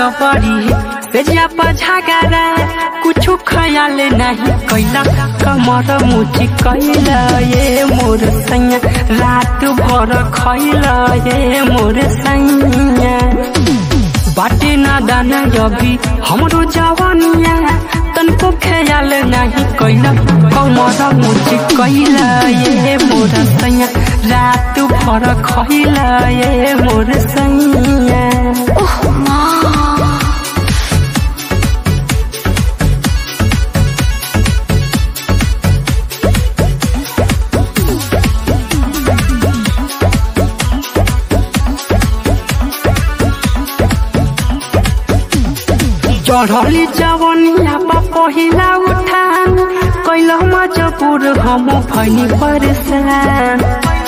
जबरी बेजिया पर झगड़ा कुछो ख्याल नहीं कैला कमर मुची कैला ये मोर सैया रात भर खैला ये मोर सैया बाटे ना दाना अभी हमरो जवानिया तनको ख्याल नहीं कैला कमर मुची कैला ये मोर सैया रात भर खैला ये मोर सैया ओह माँ चढ़ली जवनिया बा पहिला उठान कैल मजबूर हम भैनी परेशान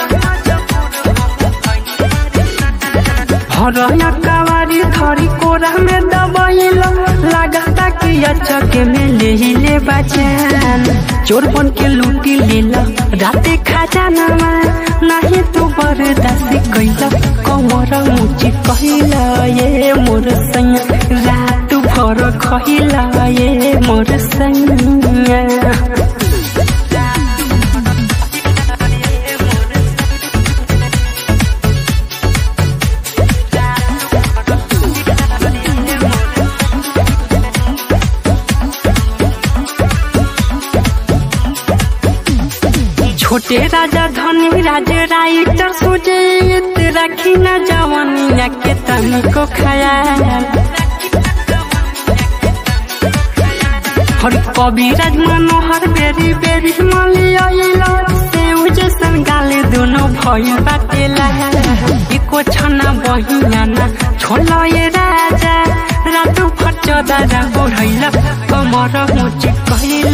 हरया कवारी धरी कोरा में दबैल लागता कि अचके में ले ले बचान चोर बन के लूटी लेल राते खजानामा नहीं तू बरदासी कैल कमर मुची कैला ये मोर सैया रात भर खैला ये मोर सैया छोटे राजा धनी राजा राइटर सुजीत रखी न जवानिया के तनिको खयाल हर कविराज मनोहर बेरी बेरी मलियाइला सेउ जैसन गाले दोनों भइल बाटेला एको छना बहिया ना छोला ये राजा रातु फट दादा बोढ़ैला कमर मुची कहला